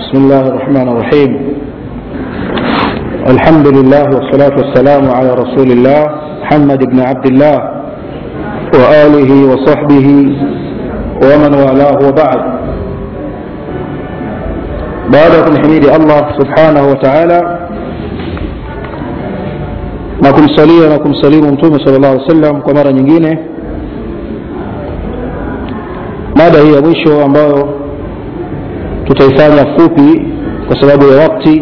بسم الله الرحمن الرحيم الحمد لله والصلاة والسلام على رسول الله محمد بن عبد الله وآله وصحبه ومن والاه وبعد بعدكم حميد الله سبحانه وتعالى na kumsalia na kumsalimu mtume sala llahu alih wasallam kwa mara nyingine mada hii ya mwisho ambayo tutaifanya fupi kwa sababu ya wakti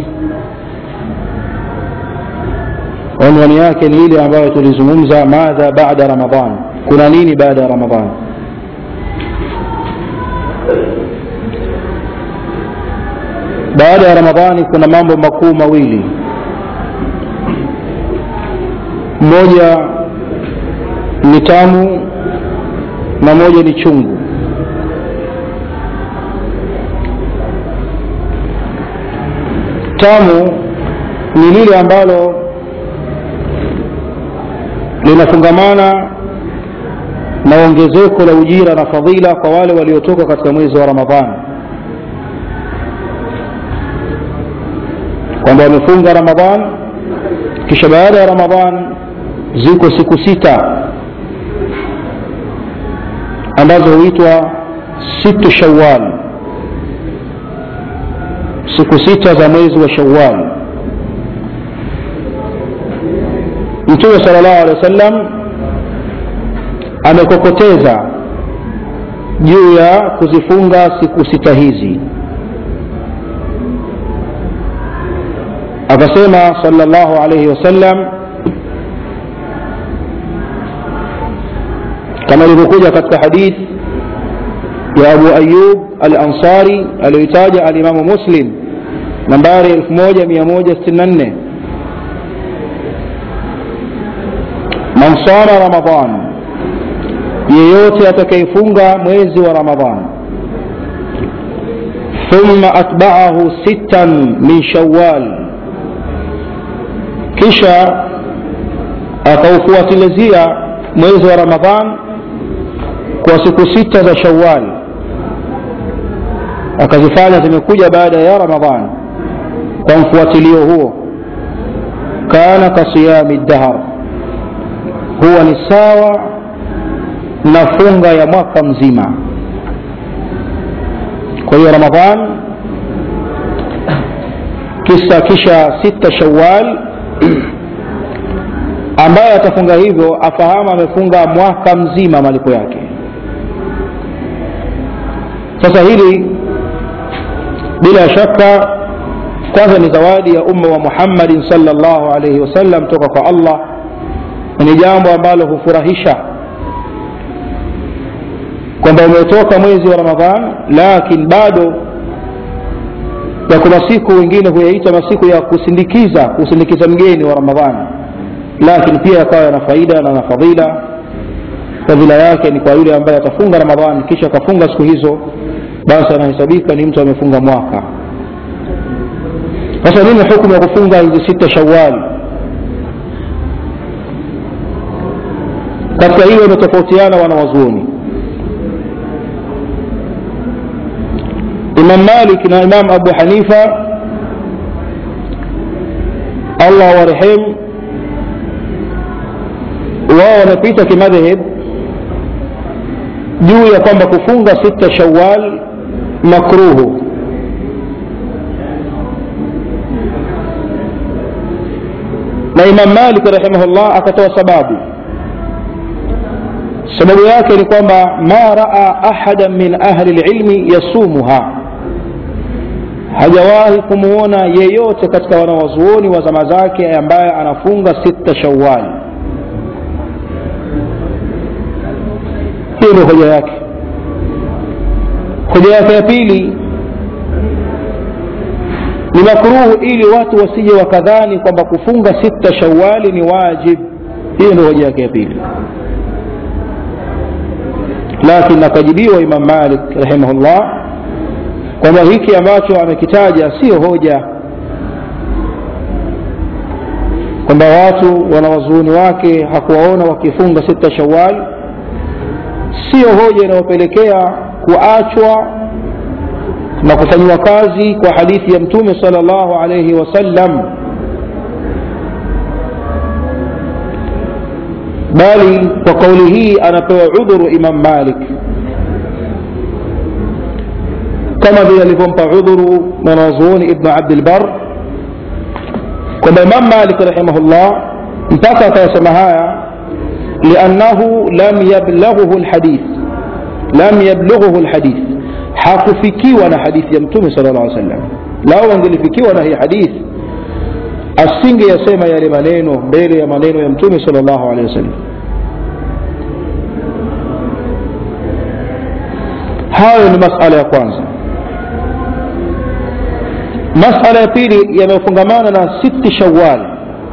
unwani yake ni ile ambayo tulizungumza madha baada ramadan kuna nini baada ya ramadan baada ya ramadhani kuna mambo makuu mawili moja ni tamu na moja ni chungu tamu ni lile ambalo linafungamana na ongezeko la ujira na fadhila kwa wale waliotoka katika mwezi wa ramadhani kwamba wamefunga ramadhan kisha baada ya ramadhan ziko siku sita ambazo huitwa situ shawal siku sita za mwezi wa shawal mtume sala llahu alehi wa sallam amekokoteza juu ya kuzifunga siku sita hizi akasema sala llahu alaihi wasallam kama ilivyokuja katika hadith ya abu ayub al ansari aliyoitaja alimamu muslim nambari 1164 man sama ramadan yeyote atakayefunga mwezi wa ramadan thumma atbaahu sittan min shawal kisha akaufuatilizia mwezi wa ramadhan kwa siku sita za shawal akazifanya zimekuja baada ya ramadhan kwa mfuatilio huo kana kasiyami dahar huwa ni sawa na funga ya mwaka mzima kwa hiyo ramadhan kisa kisha sita shawal ambaye atafunga hivyo afahamu amefunga mwaka mzima malipo yake sasa hili bila shaka kwanza ni zawadi ya umma wa muhammadin salllahu alaihi wasallam toka kwa allah ni jambo ambalo hufurahisha kwamba umetoka mwezi wa ramadhan lakin bado yako masiku wengine huyaita masiku ya kusindikiza kusindikiza mgeni wa ramadhani lakini pia yakawa yana faida na na fadhila fadhila yake ni kwa yule ambaye atafunga ramadhani kisha akafunga siku hizo basi anahesabika ni mtu amefunga mwaka sasa nini hukumu ya kufunga hizi sita shawali katika hiyo imetofautiana wanawazuoni imam malik na imam abu hanifa allah warehemu wao wamepita kimadhhab juu ya kwamba kufunga sita shawal makruhu na imam malik rahimahullah akatoa sababu sababu yake ni kwamba ma raa ahadan min ahli lilmi yasumuha hajawahi kumwona yeyote katika wanawazuoni wa zama zake ambaye anafunga sita shawali hiyo ndio hoja yake hoja yake ya pili ni makruhu ili watu wasije wakadhani kwamba kufunga sita shawali ni wajib hiyo ndio hoja yake ya pili lakini akajibiwa imam malik rahimahullah kwamba hiki ambacho amekitaja sio hoja kwamba watu wanawazuuni wake hakuwaona wakifunga sita shawali sio hoja inayopelekea kuachwa na kufanyiwa kazi kwa hadithi ya mtume sal llahu alaihi wasallam bali kwa kauli hii anapewa udhuru imam malik kama vile alivyompa udhuru mwanazuoni ibnu abdilbar kwamba imam malik rahimahullah mpaka akayasema haya liannahu lam yablaghuhu lhadith lam yablughuhu lhadith hakufikiwa na hadithi ya mtume sala llah sallam lao angelifikiwa na hii hadithi asingeyasema yale maneno mbele ya maneno ya mtume sala llahu alehi wasallam hayo ni masala ya kwanza masala ya pili yanayofungamana na siti shawal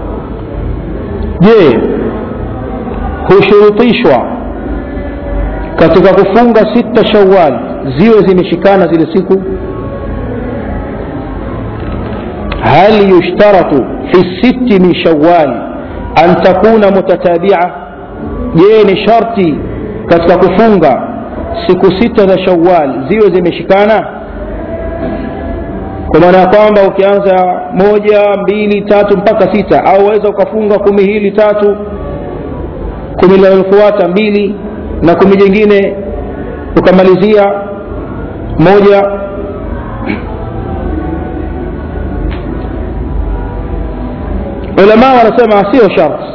je hushurutishwa katika kufunga sita shawal ziwe zimeshikana zile siku hal yushtaratu fi sitti min shawal an takuna mutatabia je ni sharti katika kufunga siku sita za shawal ziwe zimeshikana kwa maana ya kwamba ukianza moja mbili tatu mpaka sita au waweza ukafunga kumi hili tatu kumi linalofuata mbili na kumi jingine ukamalizia moja ulama wanasema sio sharti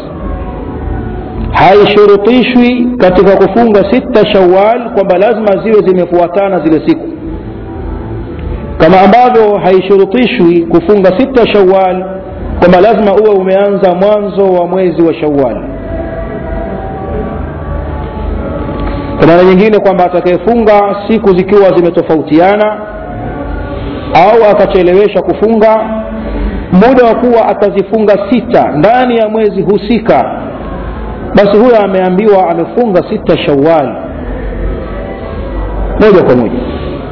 haishurutishwi katika kufunga sita shawal kwamba lazima ziwe zimefuatana zile siku kama ambavyo haishurutishwi kufunga sita shawal kwamba lazima uwe umeanza mwanzo wa mwezi wa shawal kwa maana nyingine kwamba atakayefunga siku zikiwa zimetofautiana au akachelewesha kufunga muda wa kuwa atazifunga sita ndani ya mwezi husika basi huyo ameambiwa amefunga sita shawal moja kwa moja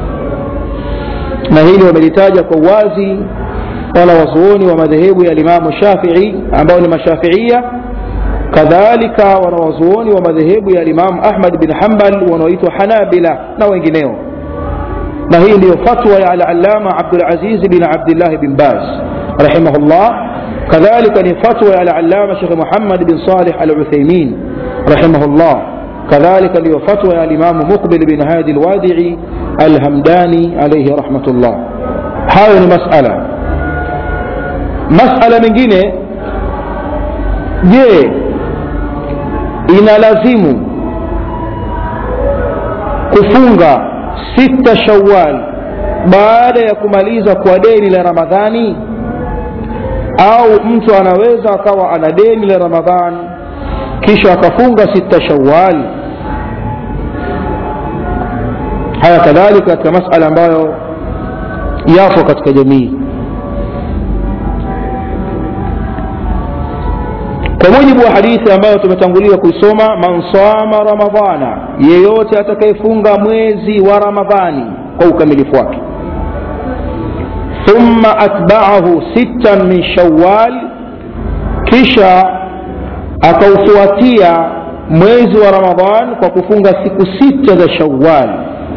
na hili wamelitaja kwa uwazi wala wazuoni wa madhehebu ya limamu shafii ambao ni mashafiia kadhalika wanawazuoni wa madhehebu ya limamu ahmad bin hambal wanaoitwa hanabila na wengineo na hii ndiyo fatwa ya alalama abdulaziz bin abdillah bin baz rahimahullah كذلك لفتوى العلامة شيخ محمد بن صالح العثيمين رحمه الله كذلك لفتوى الإمام مقبل بن هادي الوادعي الهمداني عليه رحمة الله هاي مسألة مسألة mengine je inalazimu kufunga sita shawal baada ya kumaliza kwa deni la ramadhani au mtu anaweza akawa ana deni la ramadhan kisha akafunga sita shawal haya kadhalika katika masala ambayo yapo katika jamii kwa mujibu wa hadithi ambayo tumetangulia kuisoma man sama ramadhana yeyote atakayefunga mwezi wa ramadhani kwa ukamilifu wake ثم أتبعه ستا من شوال kisha akaufuatia mwezi wa ramadhan kwa kufunga siku sita za shawal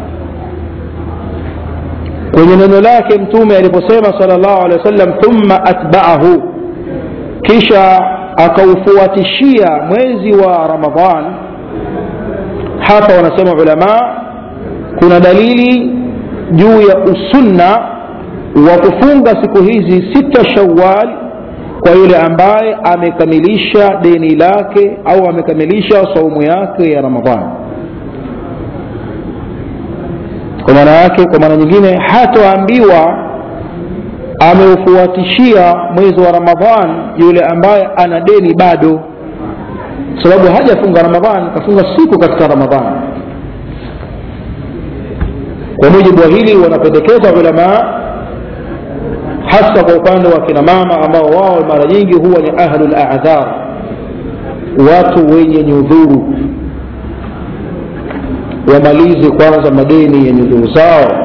kwenye neno lake mtume aliposema sal llahu alehi wa sallam thumma atbaahu kisha akaufuatishia mwezi wa ramadhan hapa wanasema ulama kuna dalili juu ya usunna wa kufunga siku hizi sita shawal kwa yule ambaye amekamilisha deni lake au amekamilisha saumu yake ya ramadhani kwa maana yake kwa maana nyingine hatoambiwa ameufuatishia mwezi wa ramadhan yule ambaye ana deni bado sababu hajafunga ramadhan kafunga siku katika ramadhan kwa mujibu wa hili wanapendekeza ulamaa hasa kwa upande wa kina mama ambao wao mara nyingi huwa ni ahlu ladhar watu wenye nyudhuru wamalize kwanza madeni ya nyudhuru zao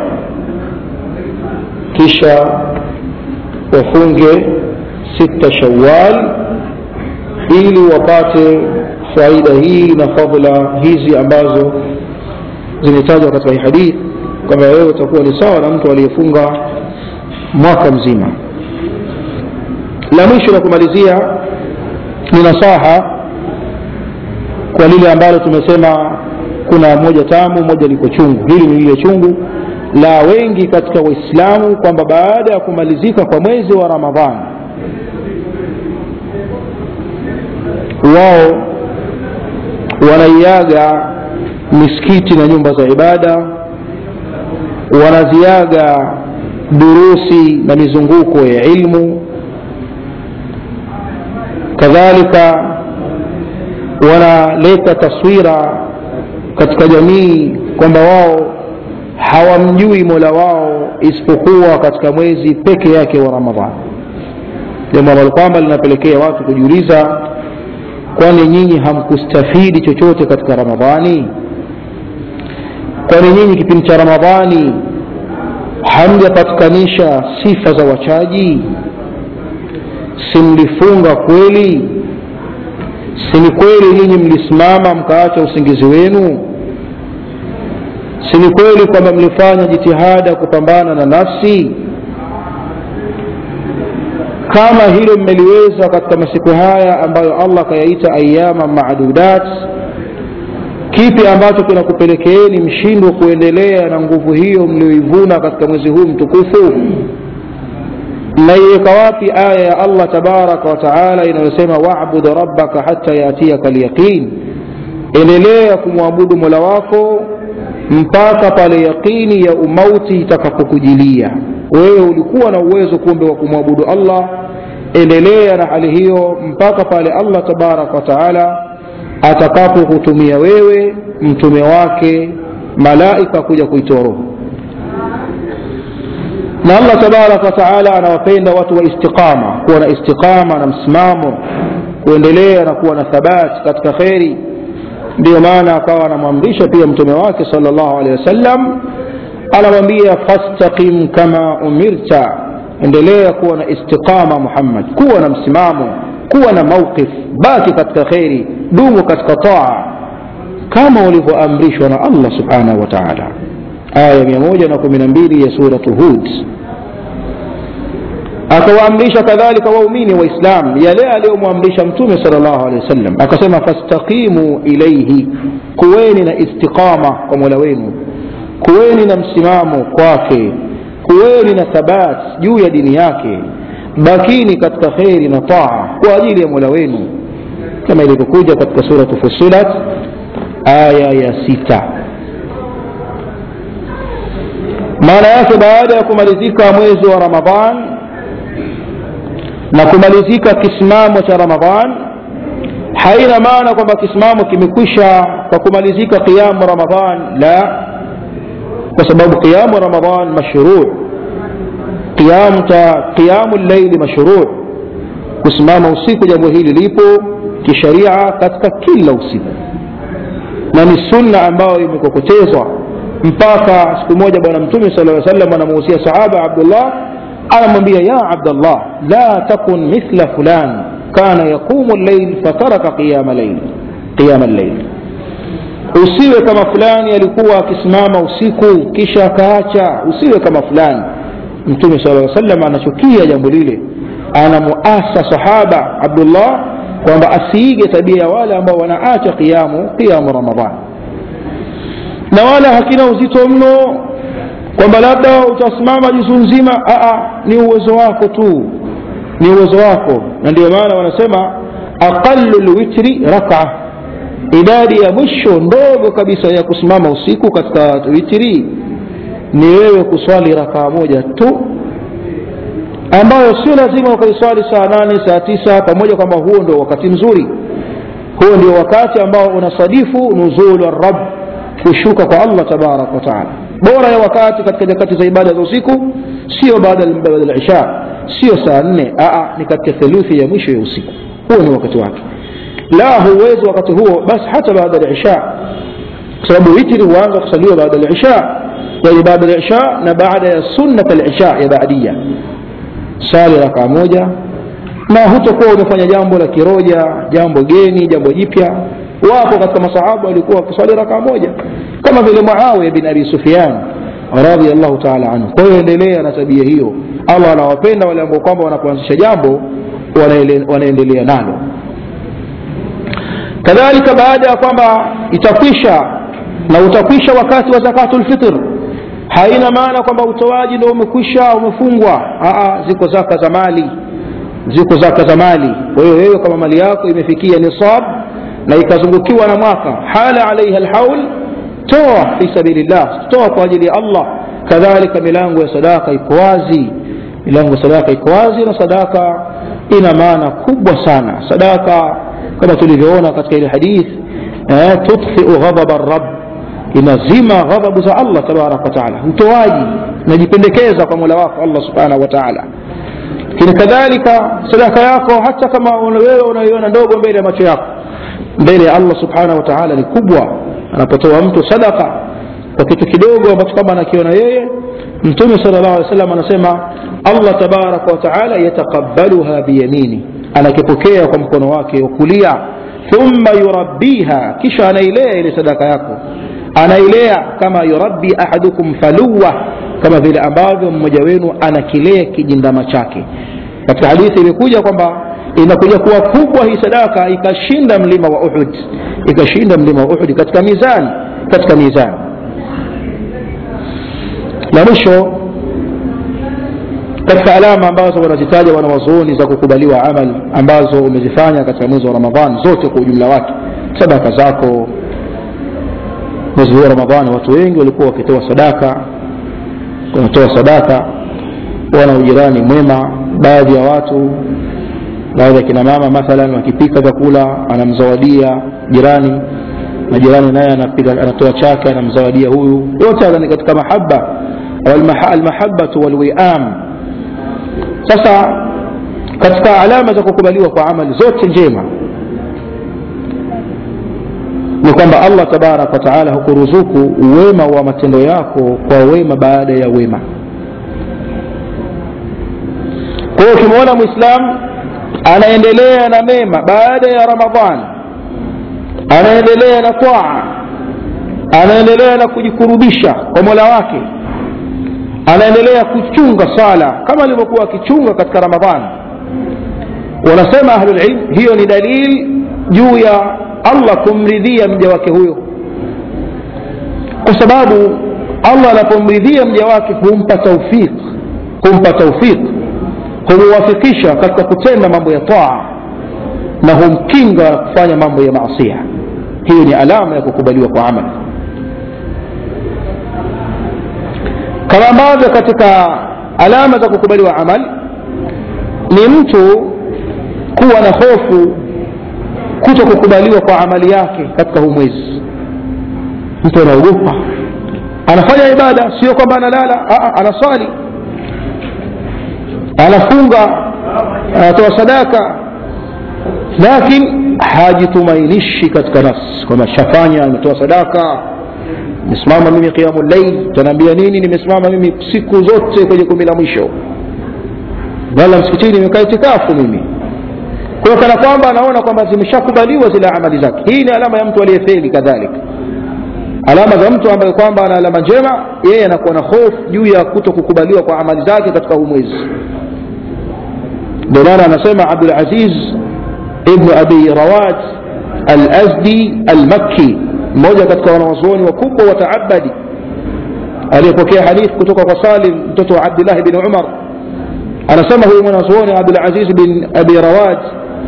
kisha wafunge sita shawal ili wapate faida hii na fadhla hizi ambazo zimetajwa katika hii hadithi kwamba wewe utakuwa ni sawa na mtu aliyefunga mwaka mzima la mwisho la kumalizia ni nasaha kwa lile ambalo tumesema kuna moja tamu moja liko chungu hili ni lile chungu la wengi katika waislamu kwamba baada ya kumalizika kwa mwezi wa ramadhani wao wanaiaga misikiti na nyumba za ibada wanaziaga durusi na mizunguko ya ilmu kadhalika wanaleta taswira katika jamii kwamba wao hawamjui mola wao isipokuwa katika mwezi peke yake wa ramadhani jambo ambalo kwamba linapelekea watu kujiuliza kwani nyinyi hamkustafidi chochote katika ramadhani kwani nyinyi kipindi cha ramadhani hamjapatikanisha sifa za wachaji simlifunga kweli si ni kweli nyinyi mlisimama mkaacha usingizi wenu si ni kweli kwamba mlifanya jitihada kupambana na nafsi kama hilo mmeliweza katika masiku haya ambayo allah akayaita ayama madudat kipi ambacho kinakupelekeeni mshindwe kuendelea na nguvu hiyo mlioivuna katika mwezi huu mtukufu mnaiweka wapi aya ya allah tabaraka wataala inayosema wabud rabbaka hata yatiyaka lyaqin endelea kumwabudu mola wako mpaka pale yaqini ya umauti itakapokujilia wewe ulikuwa na uwezo kumbe wa kumwabudu allah endelea na hali hiyo mpaka pale allah tabaraka wataala atakapokutumia wewe mtume wake malaika kuja kuitoa roho na allah tabaraka wataala anawapenda watu wa istiqama kuwa na istiqama na msimamo kuendelea na kuwa na thabati katika kheri ndiyo maana akawa anamwamrisha pia mtume wake sal llahu alehi wasallam anamwambia fastaqim kama umirta endelea kuwa na istiqama muhammad kuwa na msimamo kuwa na mauqif baki katika kheri dumu katika taa kama ulivyoamrishwa na allah subhanahu wa taala aya mia moja na kumi na mbili ya suratu hud akawaamrisha kadhalika waumini waislam yale aliyomwamrisha mtume sal llahu alehi wasallam akasema fastaqimu ilaihi kuweni na istiqama kwa mola wenu kuweni na msimamo kwake kuweni na thabat juu ya dini yake bakini katika kheri na taa kwa ajili ya mola wenu kama ilivyokuja katika suratu fusilat aya ya sita maana yake baada ya kumalizika mwezi wa ramadhan na kumalizika kisimamo cha ramadhan haina maana kwamba kisimamo kimekwisha kwa kumalizika qiyamu ramadhan la kwa sababu qiyamu ramadhan mashruu qiyamu llaili mashruu kusimama usiku jambo hili lipo kisharia katika kila usiku na ni sunna ambayo imekokotezwa mpaka siku moja bwana mtume sala aa salam anamuhusia sahaba abdullah anamwambia ya abdallah la takun mithla fulan kana yaqumu llail fataraka qiyama llail qiyama llail usiwe kama fulani alikuwa akisimama usiku kisha akaacha usiwe kama fulani mtume sala aa salam anachukia jambo lile anamuasa sahaba abdullah kwamba asiige tabia ya wale ambao wanaacha qiyamu qiyamu ramadan na wala hakina uzito mno kwamba labda utasimama juzu nzima Aa, ni uwezo wako tu ni uwezo wako na ndio maana wanasema aqalu lwitri raka idadi ya mwisho ndogo kabisa ya kusimama usiku katika witri ni wewe kuswali rakaa moja tu ambayo sio lazima ukaiswali saa nane saa tisa pamoja kwamba huo ndio wakati mzuri huo ndio wakati ambao unasadifu nuzulu rab kushuka kwa allah tabaraka wataala bora ya wakati katika nyakati za ibada za usiku sio baada ya isha sio saa nne ni katika theluthi ya mwisho ya usiku huo ni wakati wake la huwezi wakati huo basi hata baada ya isha kwa sababu witri huanza kusaliwa baada ya isha yani baada ya isha na baada ya sunnat al-isha ya baadia sali rakaa moja na hutakuwa umefanya jambo la kiroja jambo geni jambo jipya wapo katika masahaba walikuwa wakiswali rakaa moja kama vile muawiya bin abi sufyan radiallahu taala anhu kwa hiyo endelea na tabia hiyo allah anawapenda wale ambao kwamba wanapoanzisha jambo wanaendelea nalo kadhalika baada ya kwamba itakwisha na utakwisha wakati wa zakatu lfitr haina maana kwamba utoaji ndo umekwisha umefungwa Aa, ziko zaka za mali ziko zaka za mali kwa hiyo wewe kama mali yako imefikia nisab na ikazungukiwa na mwaka hala alaiha lhaul toa fi sabilillah toa kwa ajili ya allah kadhalika milango ya sadaka iko wazi milango ya sadaka iko wazi na sadaka ina maana kubwa sana sadaka kama tulivyoona katika ile hadith eh, tudfiu ghadaba rab inazima ghadhabu za allah tabaraka wataala utoaji najipendekeza kwa mola wako allah subhanahu wa taala lakini kadhalika sadaka yako hata kama wewe unaiona ndogo mbele ya macho yako mbele ya allah subhanahu wa taala ni kubwa anapotoa mtu sadaka kwa kitu kidogo ambacho kama anakiona yeye mtume sala llahu alih wasallam anasema allah tabaraka wataala yataqabbaluha biyamini anakipokea kwa mkono wake wa kulia thumma yurabbiha kisha anailea ile sadaka yako anailea kama yurabbi ahadukum faluwa kama vile ambavyo mmoja wenu anakilea kijindama chake katika hadithi imekuja kwamba inakuja kuwa kubwa hii sadaka ikashinda mlima wa uhud ikashinda mlima wa uhud katika mizani katika mizani la mwisho katika alama ambazo wanazitaja wanawazuoni za kukubaliwa amal ambazo umezifanya katika mwezi wa ramadhan zote kwa ujumla wake sadaka zako mwezi huu wa ramadhani watu wengi walikuwa wakitoa sadaka wanatoa sadaka wana ujirani mwema baadhi ya watu baadhi ya kina mama mathalan wakipika vyakula anamzawadia jirani na jirani naye anatoa chake anamzawadia huyu yote ni katika mahaba almahabatu walwiam sasa katika alama za kukubaliwa kwa amali zote njema ni kwamba allah tabaraka wataala hukuruzuku wema wa matendo yako kwa wema baada ya wema kwa hiyo ukimwona mwislamu anaendelea na mema baada ya ramadhan anaendelea na taa anaendelea na kujikurubisha kwa mola wake anaendelea kuchunga sala kama alivyokuwa akichunga katika ramadhan wanasema ahlulilm hiyo ni dalili juu ya allah kumridhia mja wake huyo kwa sababu allah anapomridhia mja wake humpa taufiq humpa taufiq humuwafikisha katika kutenda mambo ya taa na humkinga na kufanya mambo ya maasia hiyo ni alama ya kukubaliwa kwa amali kama ambavyo katika alama za kukubaliwa amal ni mtu kuwa na hofu kuto kukubaliwa kwa amali yake katika huu mwezi mtu anaogopa anafanya ibada sio kwamba analala anaswali anafunga anatoa sadaka lakini hajitumainishi katika nafsi kwamba shafanya ametoa sadaka nimesimama mimi qiamu llail tanaambia nini nimesimama mimi siku zote kwenye kumi la mwisho wala msikitini nimekaa itikafu mimi kwa kana kwamba anaona kwamba zimeshakubaliwa zile amali zake hii ni alama ya mtu aliyefeli kadhalika alama za mtu ambaye kwamba ana alama njema yeye anakuwa na hofu juu ya kuto kukubaliwa kwa amali zake katika huu mwezi ndio maana anasema abdulaziz ibnu abi rawat alazdi almakki mmoja katika wanawazuoni wakubwa wa taabadi aliyepokea hadith kutoka kwa salim mtoto wa abdillahi bin umar anasema huyu mwanazuoni abdulaziz bin abi rawat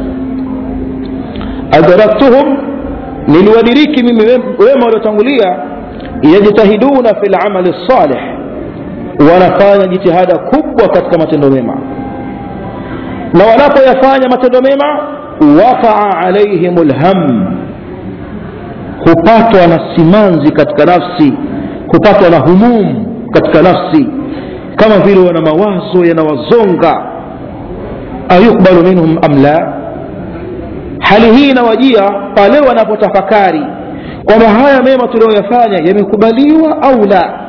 adraktuhum niliwadiriki mimi wema waliotangulia yajtahiduna fi lamali lsalih wanafanya jitihada kubwa katika matendo mema na wanapoyafanya matendo mema waqaa alaihim lham hupatwa na simanzi katika nafsi hupatwa na humum katika nafsi kama vile wana mawazo yanawazonga ayukbalu minhum am la hali hii inawajia pale wanapotafakari kwamba haya mema tuliyoyafanya yamekubaliwa au la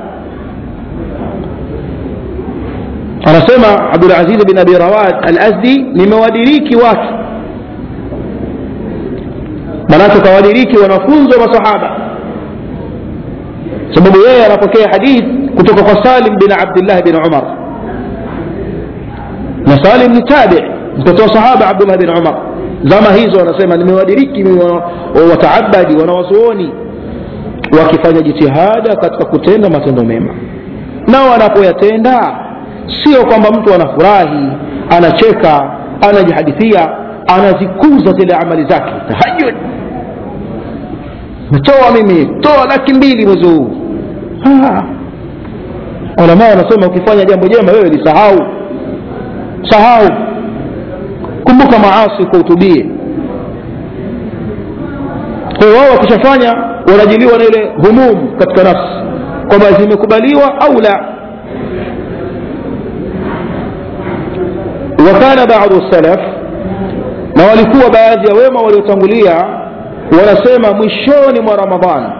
anasema abdulaziz bin abi rawad alazdi nimewadiriki watu manake kawadiriki wanafunzi wa masahaba sababu yeye anapokea hadith kutoka kwa salim bin abdillah bin umar na salim ni tabi mtoto wa sahaba abdullah bin umar zama hizo wanasema nimewadiriki wataabadi wanawazuoni wakifanya jitihada katika kutenda matendo mema na wanapoyatenda sio kwamba mtu anafurahi anacheka anajihadithia anazikuza zile amali zake tahajud natoa mimi toa laki mbili mwezi huu ulama wanasema ukifanya jambo jema wewe lisahau sahau kumbuka maasi kwa utubie kwa hiyo wao wakishafanya wanajiliwa na ile humum katika nafsi kwamba zimekubaliwa au la wakana badu salaf na walikuwa baadhi ya wema waliotangulia wanasema mwishoni mwa ramadhan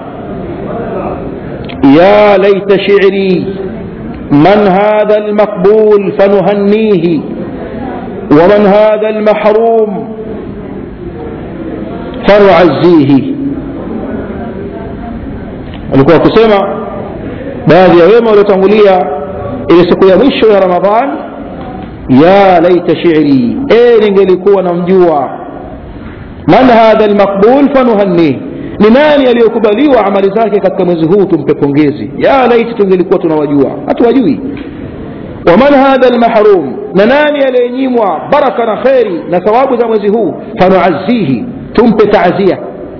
ya laita shiri man hadha almaqbul fanuhannihi ومن هذا المحروم فنعزيه walikuwa wakisema baadhi ya wema waliotangulia ile siku ya mwisho ya ramadhan ya laita shiri e ningelikuwa namjua man hadha lmaqbul fanuhannih ni nani aliyokubaliwa amali zake katika mwezi huu tumpe pongezi ya laiti tungelikuwa tunawajua hatuwajui waman hadha lmahrum na nani aliyenyimwa baraka na kheri na thawabu za mwezi huu fanuazihi tumpe taazia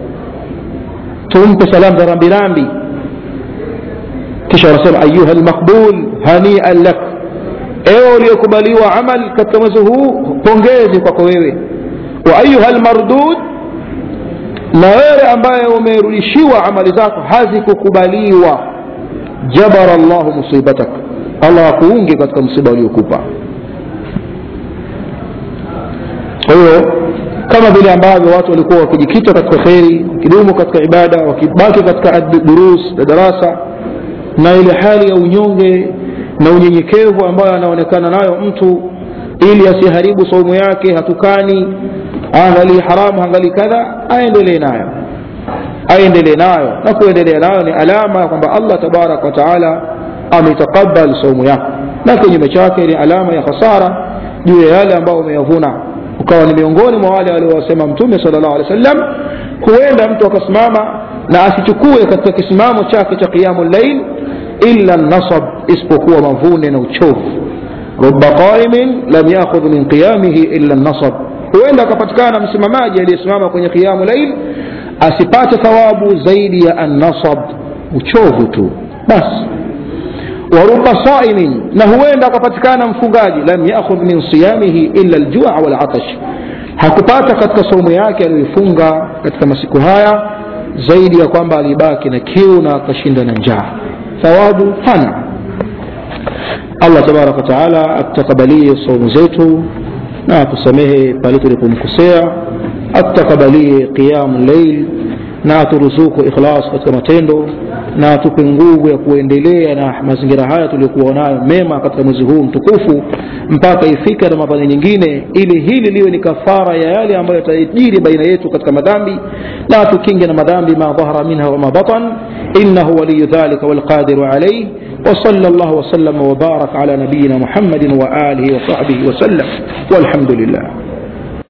tumpe salamu za rambirambi kisha wanasema ayuha lmaqbul hanian lak ewe uliyokubaliwa amal katika mwezi huu pongezi kwako wewe wa ayuha lmardud na wewe ambaye umerudishiwa amali zako hazikukubaliwa jabara llahu musibatak allah akuunge katika msiba uliokupa kwa hiyo kama vile ambavyo watu walikuwa wakijikita katika kheri wakidumu katika ibada wakibaki katika durus na darasa na ile hali ya unyonge na unyenyekevu ambayo anaonekana nayo mtu ili asiharibu saumu yake hatukani aangalii haramu angalii kadha aendelee nayo aendelee nayo na kuendelea nayo ni alama kwamba allah tabaraka wa taala ametakabal saumu yako na kinyume chake ni alama ya khasara juu ya yale ambayo umeyavuna ukawa ni miongoni mwa wale waliowasema mtume sala llahu alehi wa sallam huenda mtu akasimama na asichukue katika kisimamo chake cha qiyamu llail illa nasab isipokuwa mavune na uchovu ruba qaimin lam yakhudh min qiyamihi illa nasab huenda akapatikana msimamaji aliyesimama kwenye qiyamu lail asipate thawabu zaidi ya annasab uchovu tu basi waruba saimin na huenda akapatikana mfungaji lam yakhudh min siyamihi illa aljua walatash hakupata katika saumu yake aliyoifunga katika masiku haya zaidi ya kwamba alibaki na kiu na akashinda na njaa thawabu hana allah tabaraka wataala atutakabalie saumu zetu na atusamehe pale tulipomkosea atutakabalie qiyamu llail na aturuzuku ikhlas katika matendo na atupe nguvu ya kuendelea na mazingira haya tuliokuwa nayo mema katika mwezi huu mtukufu mpaka ifike ramadhani nyingine ili hili liwe ni kafara ya yale ambayo yatajiri baina yetu katika madhambi na tukinge na madhambi ma dhahara minha wama batan innahu waliyu dhalika walqadiru alayh وصلى الله وسلم وبارك على نبينا محمد وآله وصحبه وسلم والحمد لله